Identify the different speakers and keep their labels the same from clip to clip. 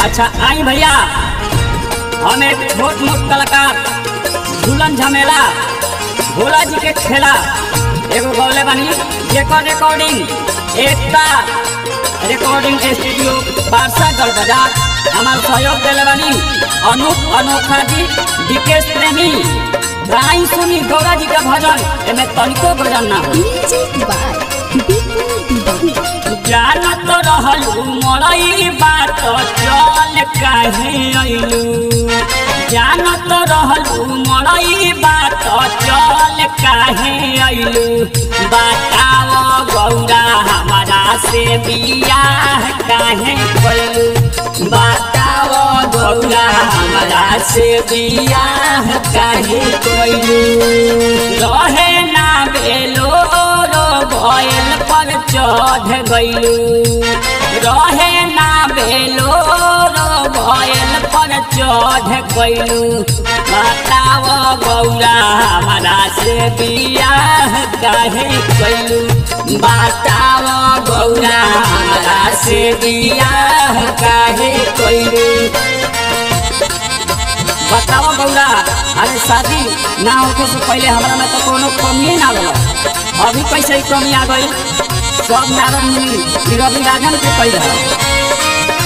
Speaker 1: अच्छा आई भैया हम एक छोट मोट कलाकार झूलन झमेला भोला जी के खेला एगो गौले बनी जेकर रिकॉर्डिंग एकता रिकॉर्डिंग स्टूडियो बारसा गल बाजार हमार सहयोग दिले बनी अनूप अनोखा जी विकेश प्रेमी गाई सुनी गौरा जी का भजन एमे तनिको भजन ना हो
Speaker 2: म्यूजिक बाय बिपुल तिवारी
Speaker 1: जानत रहलू मरई बात चल काहे अइलू जानत रहलू मरई बात चल काहे अइलू बताव गौरा हमारा से बियाह काहे कइलू बताव गौरा हमारा से बियाह काहे कइलू रहे ना बेलो रो भयल पर चढ़ गइलू रहे ना बेलो रो भयल पर चढ़ गइलू बताव गौरा हमारा से बियाह काहे कइलू बताव गौरा हमारा से बियाह काहे कइलू बताओ गौरा अरे शादी ना होके से पहले हमरा में तो कोनो कमी ना रहा अभी कैसे ही कमी आ गई सब नारद मुनि रवि राजन के कही रहा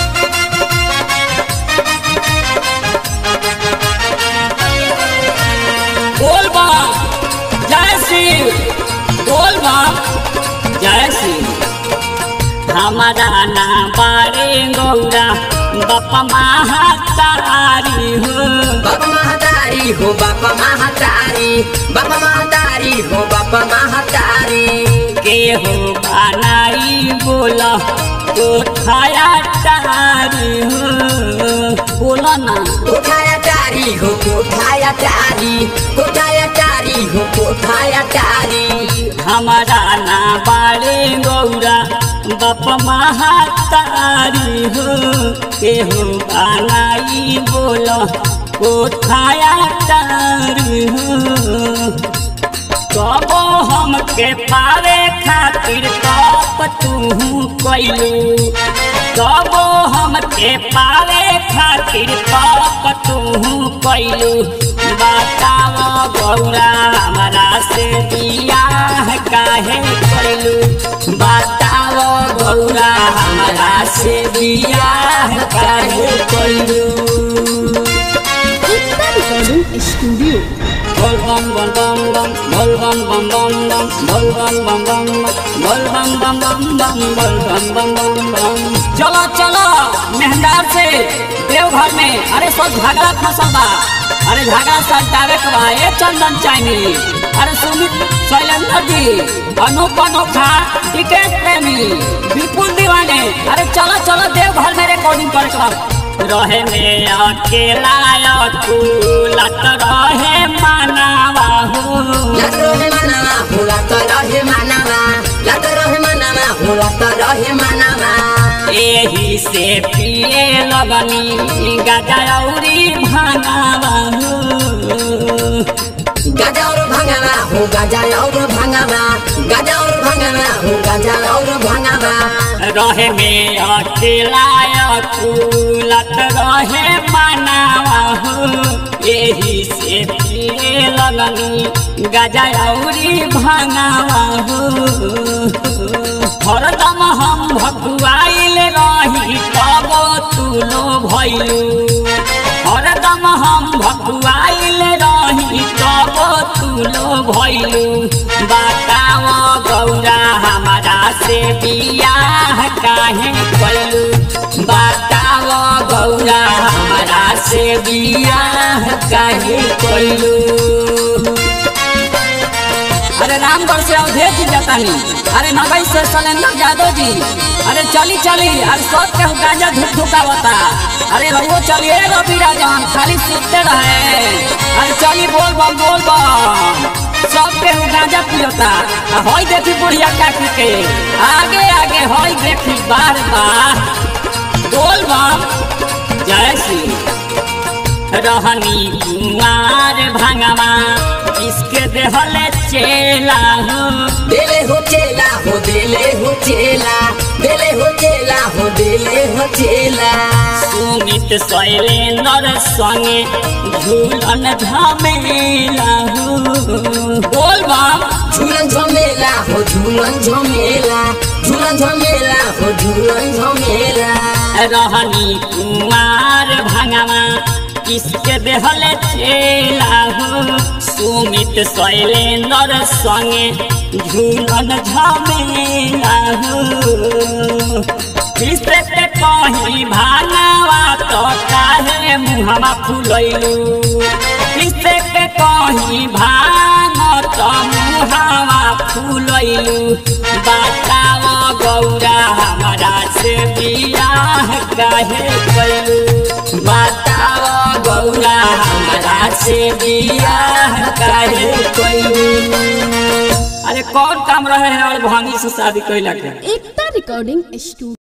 Speaker 1: बोल बा जय शिव बोल बा जय शिव हमारा ना बारे गौरा बापा महातारी हो
Speaker 3: बाबा महातारी हो बाबा महातारी बाबा महातारी हो बाबा महातारी
Speaker 1: के हो बनाई बोला तो खाया तारी हो बोला ना
Speaker 3: कोठाया टारी हो कोठाया टारी कोठाया टारी हो कोठाया टारी
Speaker 1: हमारा ना बारे गौरा बाप महातारी हो के हो बनाई बोला को खाया तारी हो कबो हमके पावे खातिर कप तू कैलू कबो हमके पावे खातिर कप तू कैलू बताव गौरा हमारा से बियाह काहे कैलू बताव गौरा हमारा से बियाह काहे कैलू
Speaker 2: Ekta recording studio
Speaker 1: Bol bam bam bam bam, bol bam bam bam bam, bol bam bam bam bam, bol bam bam bam bam, bol bam bam bam bam. चलो चलो मेहंदार से देवघर में अरे सब झगड़ा फसल बा अरे झगड़ा सल्टावे के बा ए चंदन चाइनी अरे सुमित शैलेंद्र जी अनूप अनोखा विकेश प्रेमी विपुल दीवाने अरे चलो चलो देवघर में रिकॉर्डिंग करे के बा रहे में अकेला अकुलत रहे मनावा हो
Speaker 3: लत रहे मनावा हो लत रहे मनावा लत रहे मनावा हो लत रहे मनावा
Speaker 1: एही से पिए लगनी गजौरी भनावा हो
Speaker 3: गाजा और भंगावा हो गाजा और भंगावा गाजा और भंगावा हो गाजा और भंगावा
Speaker 1: रहे में अकेला अकुलत रहे मनावा हो एही से पिए लगनी गजौरी भनावा हो हरदम हम भगुआइल रही तब तुलो भैलू हरदम हम भगुआइल रही तब तुलो भैलू बताव गौरा हमारा से बियाह काहे कैलू बताव गौरा हमारा से बियाह काहे कैलू अरे रामगढ़ से अवधेश जी जातानी अरे नगई से शैलेंद्र यादव जी अरे चली चली अरे सब के गांजा धुक धुकावता अरे रघुओ चलिए रवि राजन खाली सुनते रहे अरे चली बोल बम बोल बम सब के गांजा पियोता आ होई देखी बुढ़िया काकी के आगे आगे होई देखी बार बार बोल बम जय श्री रहनी कुमार भंगवा इसके देहले चेला हो
Speaker 3: दिले हो चेला हो दिले हो चेला दिले हो चेला हो दिले हो चेला
Speaker 1: सुमित शैलेंद्र संगे झूलन झमेला हो बोल बम
Speaker 3: झूलन झमेला हो झूलन झमेला झूलन झमेला हो झूलन झमेला
Speaker 1: रहनी कुमार भंगमा किसके देहल चेला हो सुमित शैलेंद्र संगे झूलन झमेला हो किसके कहीं भानवा तो काहे मुहमा फुलैलू किसके कहीं भान तो मुहमा फुलैलू बताव गौरा हमारा से बियाह काहे कैलू बताव गौरा हमारा से बियाह काहे कैलू अरे कौन काम रहे है और भांगी से शादी कैला के
Speaker 2: एकता रिकॉर्डिंग स्टूडियो